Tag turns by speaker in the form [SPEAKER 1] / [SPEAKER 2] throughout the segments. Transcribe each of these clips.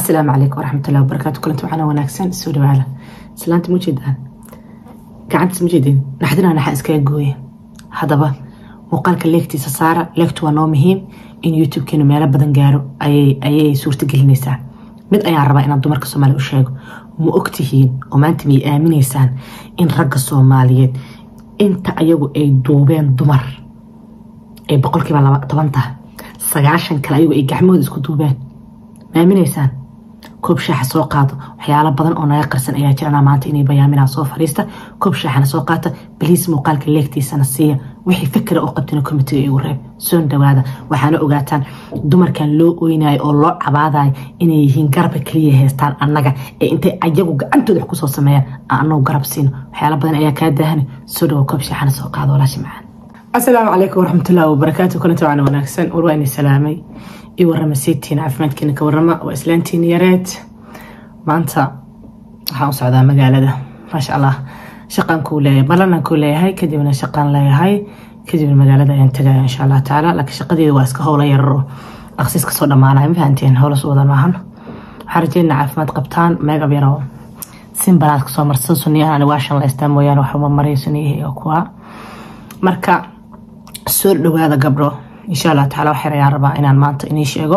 [SPEAKER 1] asalaamu calaykum waraxmatullahi wabarakaatu kulanti waxaana wanaagsan soo dhawaada islaanta ma jeedaan gacantiis ma jeedin naxdina naxa iskaga gooye haddaba muuqaalka leegtiisa saara leegtu waa noo muhiim in youtube-keenu meelo badan gaaro ayay suurta gelinaysaa mid ayaan rabaa inaan dumarka soomaaliya u sheego ma ogtihiin oo maanta miyay aaminaysaan in ragga soomaaliyeed inta ayagu ay duubeen dumar ay boqolkiiba toban tahay sagaashan kale ayagu ay gacmahooda isku duubeen ma aaminaysaan koob shaaxa soo qaado waxyaalo badan oo naga qarsan ayaa jirana maanta inay bayaaminaa soo fariista koob shaaxana soo qaata baliis muuqaalka leegtiisana siiya wixii fikra oo qabtina komitiga igu reeb soon dhawaada waxaana ogaataan dumarkan loo oynayo oo loo cabaadayo inay yihiin garabka kaliya haystaan annaga ee intay ayagu gacantooda wax kusoo sameeyaan aan anagu garab siino waxyaalo badan ayaa kaa daahana soo dhawo koob shaaxana soo qaado walaashi macaan asalaamu calaykum waraxmatullahi wabarakaatu kulanti waana wanaagsan war waa inay salaamay io warama seedtiina caafimaadkiina ka warama waa islaantiina yareed maanta waxaan u socdaa magaalada maasha allah shaqaan kuu leeyahay ballanan kuu leeyahay kadibna shaqaan leeyahay kadibna magaalada ayaan tagaya insha allah tacaala laakiin shaqadeeda waa iska howla yararo aqsiis kasoo dhammaanaya ma fahanteen howlas wada maahan waxaan rajeynaa caafimaad qabtaan meegab yaro simbalaad kasoo marsada suniyahan ani waashan la istaa mooyaane waxuma mariya suniyihii iyo kuwa marka soo dhawaada gabdho insha allah taala waxyar ayaan rabaa inaan maanta inii sheego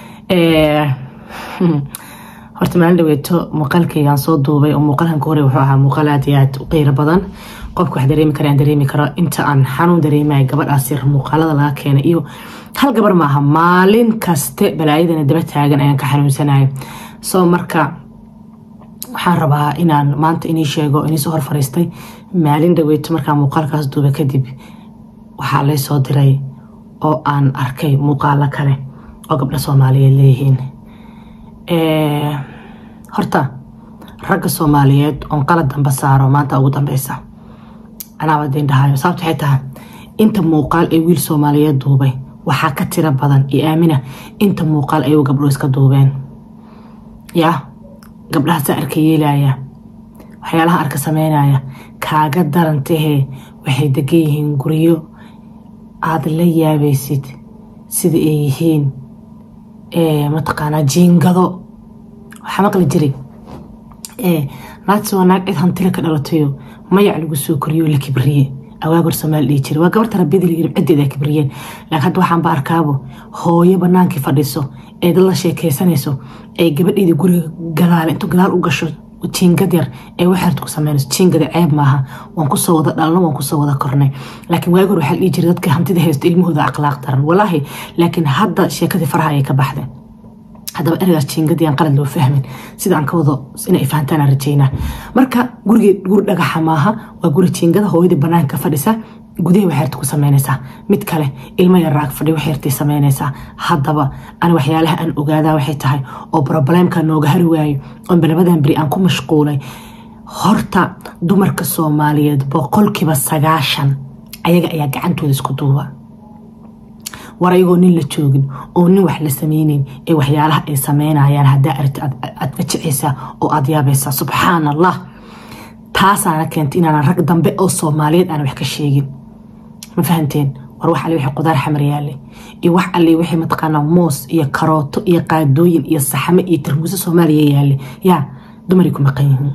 [SPEAKER 1] horta maalin dhaweeto muuqaalkaygaan soo duubay oo muuqaalkan ka horey wuxuu ahaa muuqaal aad iyo aad u qeyro badan qofka wax dareemi kara aan dareemi karo inta aan xanuun dareemaya gabadhaas yar muuqaalada laga keenay iyo hal gabar maaha maalin kaste balaayadana daba taagan ayaan ka xanuunsanaya soo marka waxaan rabaa inaan maanta inii sheego iniisoo hor fariistay maalin dhaweeto markaan muuqaalkaas duubay kadib waxaa lay soo diray oo aan arkay muuqaalo kale oo gabdho soomaaliyeed leeyihiin horta ragga soomaaliyeed oon qalad damba saaro maanta ugu dambeysa anaaba diin dhahayo sababta waxay tahay inta muuqaal ee wiil soomaaliyeed duubay waxaa ka tiro badan iyo aamina inta muuqaal ayuu gabdho iska duubeen yaa gabdhahaasa arka yeelaya waxyaalaha arka sameynaya kaaga darantahee waxay degan yihiin guryo aada la yaabaysid sida ay yihiin mataqaanaa jiingado waxaa maqli jiray naagti waa naag cid hantila ka dhalatayo mayac lagu soo koriyo la kibriye awaagor soomaali dhihi jira waa gabarta rabiyada layiri ciddeeda ay kibriyeen laakiin hadda waxaanba arkaabo hooyo banaankii fadhiso ee dad la sheekeysanayso ee gabadheedii guriga gadaal intuu gadaal u gasho jiingad yar ee waxaad ku sameynayso jiingada ceeb maaha waan kusoo wada dhalno waan kusoo wada kornay laakiin waagi hore waxaa la dhihi jiray dadka hantida haysto ilmahooda akhlaaq daran walaahi laakiin hadda sheekadii faraha ayay ka baxdeen haddaba eragaas jiingadii aan qalad loo fahmin sida aan ka wado inay fahantaan aan rajeynaa marka gurigii guri dhagaxa maaha waa guri jiingada hooyadii banaanka fadhisa gudaha waxyarta ku sameynaysaa mid kale ilmo yar raag fadhi waxyartay sameynaysaa haddaba ani waxyaalaha aan ogaadaa waxay tahay oo broblemka nooga hari waayo oo balabadan beri aan ku mashquulay horta dumarka soomaaliyeed boqolkiiba sagaashan ayaga ayaa gacantooda isku duuba war ayagoo nin la joogin oo nin wax la sameyneyn ee waxyaalaha ay sameynayaan haddaa aragti aad fajicaysaa oo aad yaabaysaa subxaan allah taasaana keentay inaanan rag dambe oo soomaaliyeed aan wax ka sheegin ma fahanteen war wax alle wixii qudaar xamar yaale iyo wax alle wixii mataqaanaa moos iyo karooto iyo qaadooyin iyo saxame iyo tarmuuso soomaaliya yaale yaa dumaray ku maqan yihiin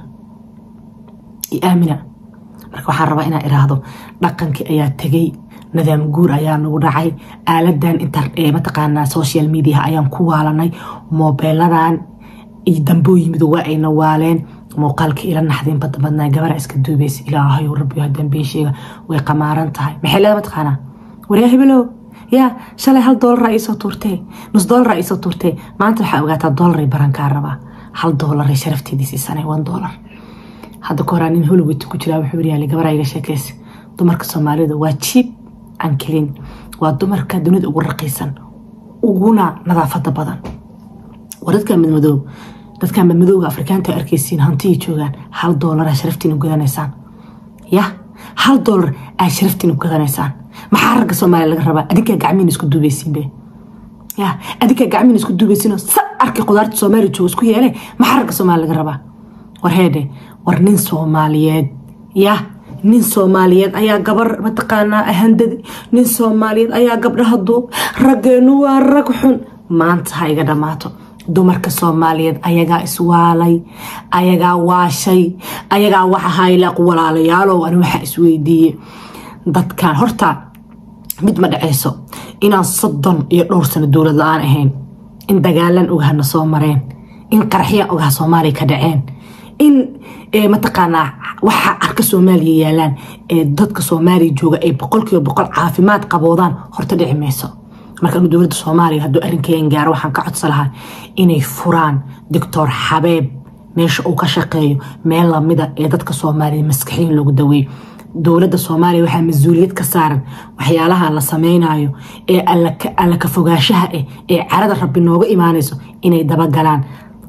[SPEAKER 1] iyo aamina marka waxaan rabaa inaan iraahdo dhaqankii ayaa tegay nadaam guur ayaa nagu dhacay aaladan mataqaanaa social mediaha ayaan ku waalanay moobeeladan iyo dambooyimidu waa ayna waaleen muuqaalka ila naxdin bada badnaa gabara iska duubaysa ilaahayo rabbiyo dambeysheega way qamaaran tahay maxay leeda mataqaanaa waryaa hibelow yaa shalay hal doolara iisoo tuurtee nus doolara iisoo tuurtee maanta waxaa ogaataa doolaray barankaa rabaa hal doolaray sharafteedii siisanay one doolar hadda ka horaa nin hollywood ku jiraa wuxuu yaali gabaraa iga sheekeysa dumarka soomaalida waa jiib ankelin waa dumarka dunida ugu raqiisan uguna nadaafada badan war dadka madmadoob dadka madmadooga afrikaanta arkeysiin hantiyay joogaan hal doolara sharaftiina gadanaysaan ya hal doolar aa sharaftiina gadanaysaan maxaa ragga soomaaliya laga rabaa adinkaa gacmiina isku duubeysiinbe ya adinkaa gacmiina isku duubeysiinoo sa arkay qudaarta soomaaliya jooga isku yeele maxaa ragga soomaaliya laga rabaa war heedhe war nin soomaaliyeed ya nin soomaaliyeed ayaa gabar mataqaanaa ahandadi nin soomaaliyeed ayaa gabdhaha duub raggeenu waa rag xun maanta ha iga dhammaato dumarka soomaaliyeed ayagaa iswaalay ayagaa waashay ayagaa waxa haylaaq walaalayaalow ani waxaa isweydiiye dadkan horta mid ma dhaceyso inaan soddon iyo dhowr sano dowlad la-aan ahayn in dagaalan ogahana soo mareen in qaraxya ogaha soomaaliya ka dhaceen in mataqaanaa waxa arka soomaaliya yaalaan ee dadka soomaaliya jooga ay boqolkiiba boqol caafimaad qaboodaan horta dhici mayso marka anu dowladda soomaaliya hadduu arrinkeen gaaro waxaan ka codsa lahaa inay furaan doctor xabeeb meesha uu ka shaqeeyo meel lamida ee dadka soomaaliya maskaxiyin lagu daweeyo dowladda soomaaliya waxaa mas-uuliyad ka saaran waxyaalaha la sameynayo ee alla ka fogaanshaha ah ee carada rabbi nooga imaanayso inay dabagalaan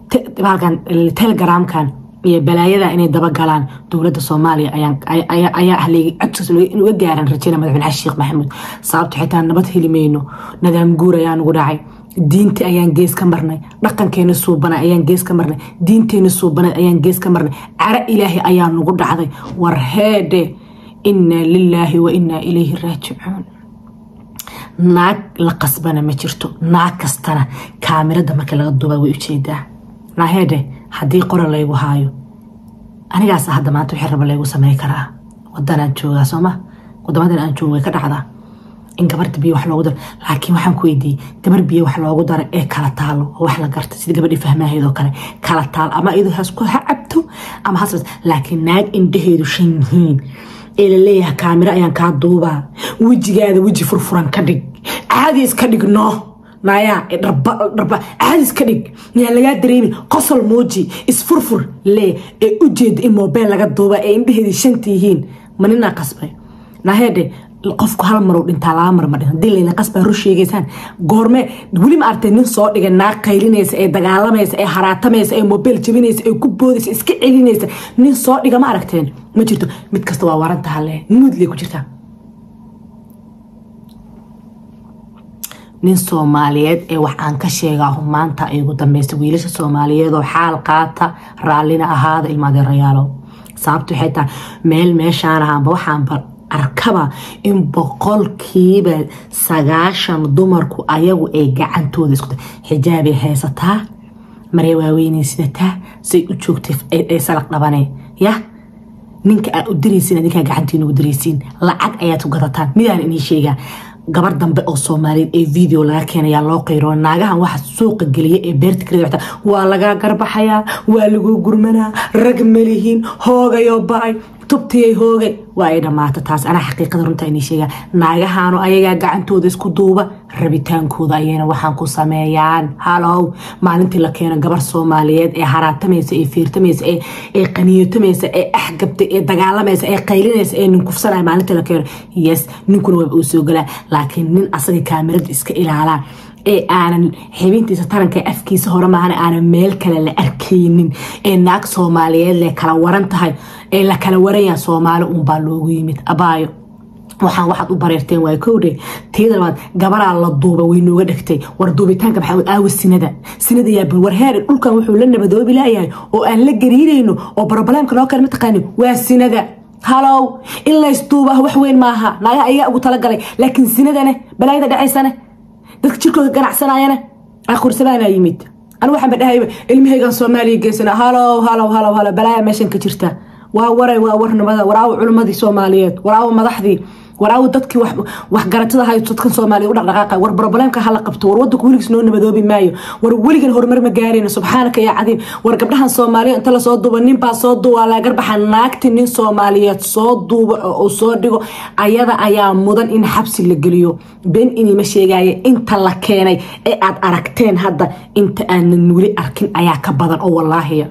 [SPEAKER 1] telegramkan iyo balaayada inay dabagalaan dowladda soomaaliya ayaa ahleegay codkaas inuga gaaran rajeyna madaxweyne xasan sheekh maxamuud sababto xitaa nabad helimayno nadaam guur ayaa nugu dhacay diinti ayaan gees ka marnay dhaqankeena suubana ayaan gees ka marnay diinteena suubana ayaan gees ka marnay cara ilaahi ayaa nugu dhacday war heedhe inaa lilaahi wa inaa ilayhi raajicuun naag la qasbana ma jirto naag kastana kaamirada marka laga duuba way ujeedaa naaheedhe haddii qora laygu haayo anigaas hadda maanta wixii raba laygu samey karaa wadanaan joogaa sooma wadamadan aan joogo way ka dhacdaa in gabarta biyo wax loogu daro laakiin waxaan ku weydiiyey gabar biyo wax loogu daro ee kala taalo oo wax la garta sida gabadhii fahmaaheed oo kale kala taal ama iyadoo hasku ha cabto ama has laakiin naag indhaheedu shan yihiin ee laleeyahay kaamiro ayaan kaa duubaa wejigaada weji furfuran ka dhig caadi iska dhigno nayaa dharba caadi iska dhig yaan lagaa dareemin qosol muuji isfurfur lee ee ujeeda in moobeel laga duuba ee indhaheedii shanta yihiin ma ninaa qasbay naheedhe qofku hal marow dhintaa laba mar ma dhin hadii layna qasbaa rur sheegaysaan goorme weli ma artay nin soo dhigay naag qaylinaysa ee dagaalamaysa ee haraatamaysa ee moobeel jabinaysa ee ku boodaysa iska celinaysa nin soo dhiga ma aragteen ma jirto mid kasta waa waran tahalle muudley ku jirtaa nin soomaaliyeed ee wax aan ka sheegaa maanta ay ugu dambeysa wiilasha soomaaliyeed oo xaal qaata raallina ahaada ilmaadeerayaalo sababta waxay tahay meel meeshaan ahaanba waxaanba arkaba in boqolkiiba sagaashan dumarku ayagu ay gacantooda isku xijaabay haysataa maree waaweynay sidataa say u joogtay ay salaq dhabaneen yah ninka aad u diraysiin adinkaa gacantiina ugu diraysiin lacag ayaad ku gadataan midaan inii sheegaa gabar dambe oo soomaaliyeed ee video laga keenayaa loo qayro naagahan waxa suuqa geliya ee beerta kale waa lagaa garbaxayaa waa lagu gurmanaa rag malihiin hoogayoo ba-ay tubtiyay hoogay waa ay dhammaata taas anaa xaqiiqada runta inii sheegaa naagahaanu ayagaa gacantooda isku duuba rabitaankooda ayayna waxaan ku sameeyaan halow maalintii la keeno gabar soomaaliyeed ee haraatamaysa ee fiirtamaysa ee qaniyotamaysa ee axgabta ee dagaalamaysa ee qaylinaysa ee ninkufsanaya maalintii la keeno yes ninkuna waaba uu soo galaa laakiin nin asaga kaamirada iska ilaalaa ee aanan xibintiisa taranka afkiisa hore maahan aanan meel kale la arkaynin ee naag soomaaliyeed le kala waran tahay ee la kala waranyaa soomaali uunbaa loogu yimid abaayo waxaan waxaad u bareerteen waa kowdhe tiyada labaad gabaraa la duuba way nooga dhegtay war duubitaanka maxamed aawa sinada sinada yaabin war heer dhulkan wuxuu la nabadoobi laayahay oo aan la gariirayno oo barobaleemka noo kale mataqaani waa sinada halow in laysduuba wax weyn maaha naagaha ayagaa ugu talagalay laakiin sinadane balaayada dhacaysane dadka jirkooda ganacsanayana aqursadaana yimid anigu waxaan ba dhahayba ilmahaygan soomaaliya geysana halow halow halow halow balaaya meeshan ka jirta waa waray waa warnimada waraawo culimmadii soomaaliyeed waraawo madaxdii waraawo dadkii waxgaratada hay dadkan soomaaliya u dhaqdhaqaaqa war broblемka hala qabto war wadanku weligiis noo nabadoobi maayo war weligan horumar ma gaarayno subxaanaka yaa cadiim war gabdhahan soomaaliya inta lasoo duuba ninbaa soo duuba laagarbaxa naagti nin soomaaliyeed soo duuba oo soo dhigo ayada ayaa mudan in xabsi la geliyo been inima sheegaya inta la keenay ee aad aragteen hadda inta aanan weli arkin ayaa ka badan oo walaahiya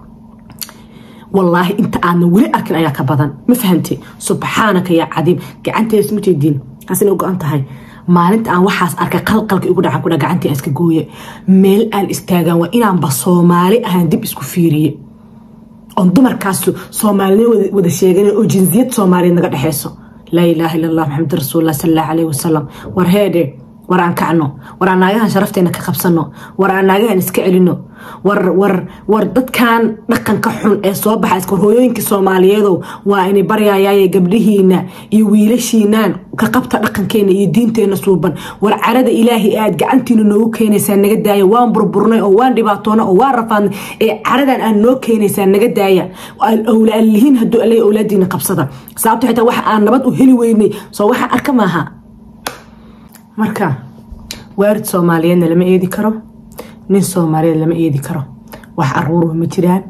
[SPEAKER 1] wallaahi inta aadna weli arkin ayaa ka badan ma fahante subxaanaka yaa cadiim gacantees ma jeediin taasina go-an tahay maalinta aan waxaas arkay qalqalka igu dhacan kudha gacantii iska gooye meel aan istaagaan waa inaanba soomaali ahaan dib isku fiiriye oon dumarkaas soomaalida wada sheegan oo jinsiyad soomaaliyeed naga dhexeyso laa ilaaha illa allah maxamed rasuulillah sal allahu calayhi wasalam war heedhe war aan kacno war aan naagahan sharafteena ka qabsano war aan naagahan iska celino war war war dadkan dhaqanka xun ee soo baxa iska hooyooyinka soomaaliyeedow waa inay baryayaaye gabdhihiina iyo wiilashiinaan ka qabta dhaqankeena iyo diinteena suuban war carada ilaahay aad gacantiina noogu keenaysaa naga daaya waan burburnay oo waan dhibaatoona oo waan rafaadnay ee caradan aad noo keenaysaa naga daaya awlaalihiin hadduu alay awlaadiina qabsada sababto xitaa waxa aan nabad u heli weynay soo waxaan arka maaha marka waarid soomaaliyeedna lama eedi karo nin soomaaliyeed lama eedi karo wax aruuruhu ma jiraan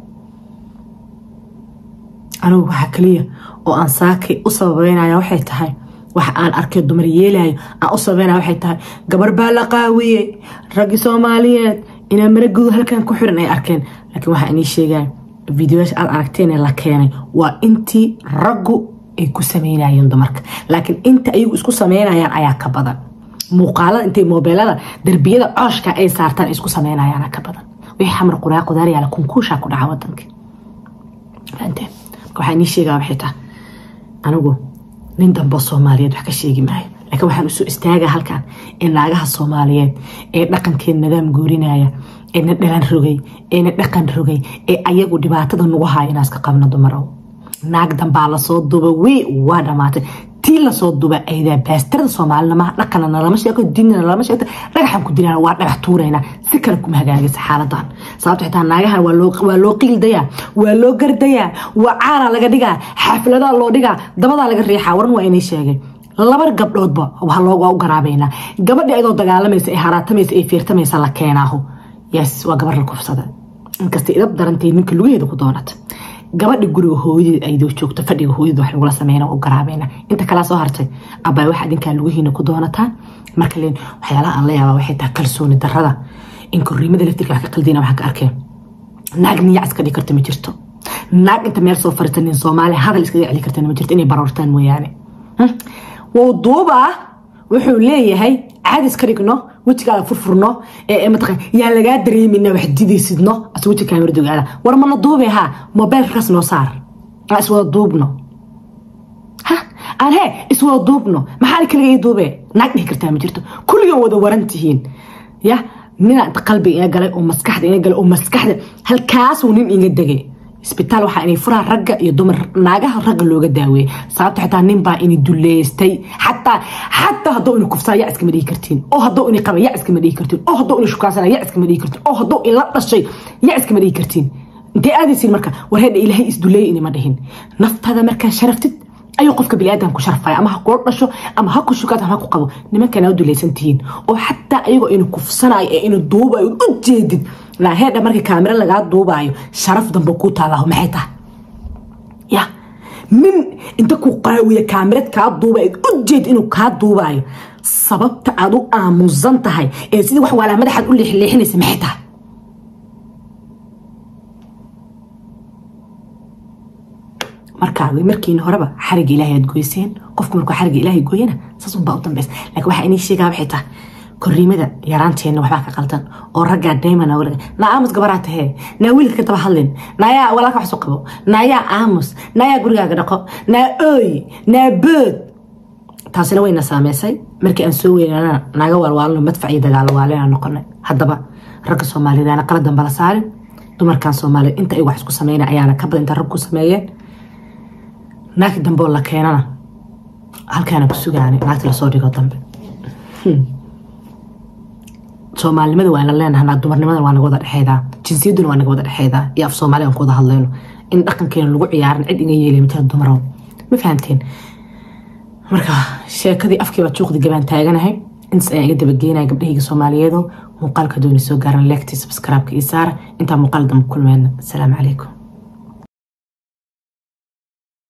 [SPEAKER 1] anigu waxaa kaliya oo aan saakay u sababeynaya waxay tahay wax aan arkay dumar yeelayo aan u sababeynaya waxay tahay gabar baa la qaawiyey raggii soomaaliyeed inaa maragudu halkan ku xiran ay arkeen laakiin waxaa inii sheegaya videoyaasha aad aragteen ee la keenay waa intii raggu ay ku sameynayeen dumarka laakiin inta ayagu isku sameynayaan ayaa ka badan muuqaalada intay moobeelada darbiyada cooshka ay saartaan ay isku sameynayaana ka badan wixii xamar quraa qudaaryaala kunkuushaa ku dhaca wadanka fahanteen marka waxaa inii sheegaa waxay tahay anigu nin dambe soomaaliyeed wax ka sheegi maayo laakiin waxaan usoo istaagaa halkan ee naagaha soomaaliyeed ee dhaqankeen nadaam goorinaya ee na dhalan rogay ee na dhaqan rogay ee ayagu dhibaatada nagu haya inaa iska qabno dumarow naag dambaa lasoo duba wii waa dhamaatay tii lasoo duba aydaa baastarada soomaalina dhaqana nalama sheego diinna nalama sheegto dhagaxan ku dilaan waa dhagax tuuraynaa si kale kuma hagaagaysa xaaladan sababto xitaa naagahan waa loo qiildayaa waa loo gardayaa waa caana laga dhigaa xafladaa loo dhigaa dabadaa laga riixaa waran waa inay sheegay laba gabdhoodba waa u garaabaynaa gabadhi ayadoo dagaalamaysa ee haraatamaysa ee fiirtamaysa la keenaaho yes waa gabar la kufsada inkasta idab darantay ninka lugaheeda ku doonata gabadha guriga hooyadeed ayadoo joogto fadhiga hooyadeed wax lagula sameyna u garaabayna inta kalaa soo hartay abay waxa adinkaa lugihiina ku doonataan marka leen waxyaalaha aan la yaabaa waxay tahay kalsooni darada in korriimada laftirka wax ka qaldina waxaan ka arkeen naag niyac iska dhigi karta ma jirto naag inta meel soo fariista nin soomaali hadal iskaga celi kartana ma jirto inay baroortaan mooyaane wuu duubaa wuxuu leeyahay caadis ka dhigno wejigaaga furfurno yaa lagaa dareemina wax didaysidno as weji kaamira dogaada war mana duube ha mobeylkaas noo saar aan iswada duubno ha aan he iswada duubno maxaa kaliga ii duube naag dhihi kartaa ma jirto kulligan wada waran tihiin ya nina inta qalbiga iga galay oo maskaxda iga galay oo maskaxda halkaasuu nin iga degay isbitaal waxaa inay furaha ragga iyo dumar naagaha ragga looga daaweeyey sababto xitaa nin baa ini duleystay xataa xataa hadduu ina kufsaa yaa iskama dhihi kartiin oo hadduu ina qaba yaa iskama dhihi kartiin oo hadduu ina shukaansana yaa iskama dhihi kartiin oo hadduu ila dhashay yaa iskama dhihi kartiin intee aadaysiin marka war heedha ilaahay isduleey inima dhihin naftada markaa sharaftid ayuu qofka biniaadan ku sharfaya ama ha kula dhasho ama ha ku shukaad ama ha ku qabo nimankana u dulaysan tihiin oo xataa ayagoo ina kufsanayo ee ina duubayo u jeedid heedha markii kaamiro lagaa duubaayo sharaf dambe ku taalaho maxay tahay ya nin inta ku qaawiya kaamirad kaa duuba u jeed inuu kaa duubaayo sababta aad u aamusan tahay ee sidii wax waalaa madaxaad u leexleexinaysa maxay tahay markaa markiina horeba xariga ilaahay aad goyseen qofku markuu xariga ilaahay gooyana saas unbaa u dambaysa laakiin waxaa inii sheegaa waxay tahay korriimada yaraanteenna waxbaa ka qaldan oo raggaa dayman walaga naa aamus gabaraa tahee naa wiilka ka daba hadlin naayaa walaalka wax soo qabo naayaa aamus naayaa gurigaaga dhaqo naa ooy naa bood taasina wayna saameysay markii aan soo weynana naaga waalwaalno madfac iyo dagaalo waalena noqonay haddaba ragga soomaaliyeed aana qala damba la saarin dumarkan soomaaliyeed inta ay wax isku sameyna ayaana ka badan inta rag ku sameeyeen naagti dambe oo la keenana halkaana ku sugaana naagti lasoo dhigo dambe soomaalinimada waa ina leenahay dumarnimada waa naga wada dhexeedaa jinsiyaduna waa naga wada dhexeedaa iyo af soomaali aan ku wada hadlayno in dhaqankeena lagu ciyaaran cid iga yeelay mataa dumarow ma fahamteen marka sheekadii afkiiba juuqdi gabaan taaganahay intaas ayaan iga dabageynaya gabdhahayga soomaaliyeedo muuqaalka dooni soo gaaran leegtii subscribe-ka iyo saara intaa muuqaal dambe kulmeenna asalaamu calaykum